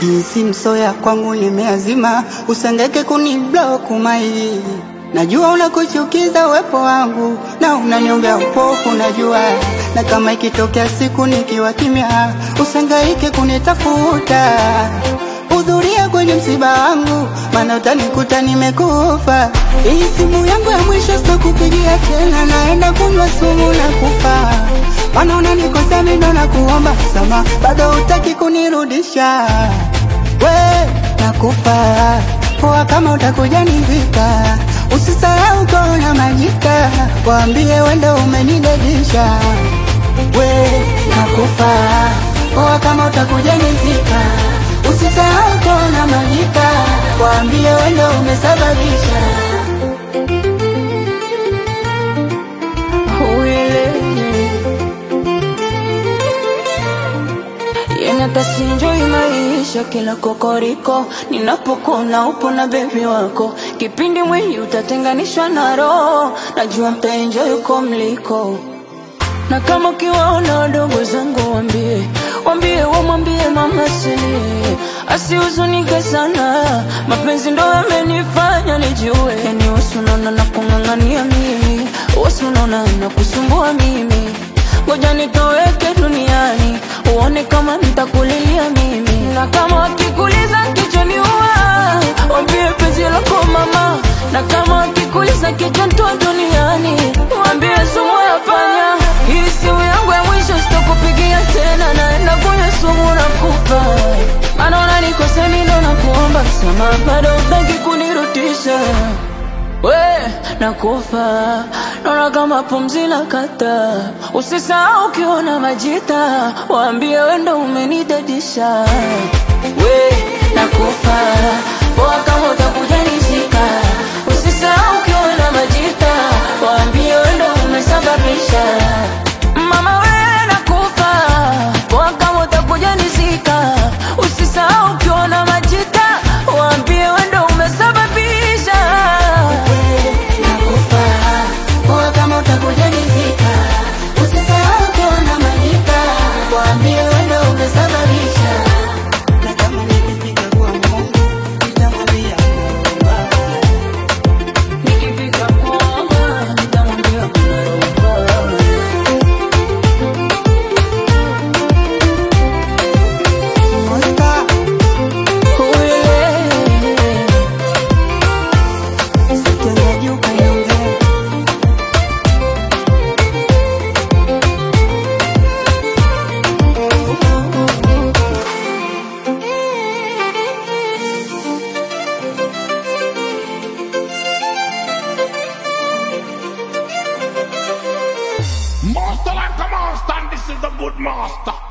Hii si msoya kwangu nimeazima, usengeke kuniblock mai. Najua unakuchukiza uwepo wangu na unaniombea upofu, najua na kama ikitokea siku nikiwa kimya, usangaike kunitafuta. Hudhuria kwenye msiba wangu, maana utanikuta nimekufa. Hii simu yangu ya mwisho sitakupigia tena, naenda kunywa sumu na kufa. Maana unanikosea mimi ndo nakuomba sama, bado hutaki kunirudisha. We nakufa poa, kama utakuja nivika, usisahau kona majika, waambie wendo umenidedisha. We nakufa poa, kama utakuja nivika, usisahau kona majika, waambie wendo umesababisha. Yani hata sinjoi maisha kila kokoriko, ninapokona upo na bebi wako, kipindi mwili utatenganishwa na roho, najua mtaenjoy uko mliko na kama ukiwaona wadogo zangu wambie, wambie wamwambie mama silie, asihuzunike sana, mapenzi ndo yamenifanya nijue. Yani wasunaona na kung'ang'ania mimi, wasunaona na kusumbua mimi, ngoja nitoweke duniani, uone kama nitakulilia mimi, na kama wakikuliza kichwani uwa, wambie penzi lako mama, na kama wakikuliza kichwa ntoa duniani, wambie sumu ya panya hii simu yangu ya mwisho sitakupigia tena, naenda kunywa sumu na kufa. Maana unanikosea mimi ndo nakuomba msamaha, bado hutaki kunirudisha. We nakufa, naona kama pumzi la kata. Usisahau ukiona majita, waambie we ndo umenidadisha. We nakufa, poa kama utakuja nizika. Usisahau ukiona majita, waambie we ndo umesababisha. Mama we nakufa, poa kama utakuja nizika. Usisahau ukiona majita, waambie we ndo umesababisha. Nakufa poa, kama utakuja nizika, usisahau kuona majika, waambie wewe ndo umesababisha. Na kama nikifika kwa Mungu nitamwambia naomba. Nikifika kwamba nitamwambia kuna roho. Monster, sitendaji ukaniongea. Master like a master, and this is the good master.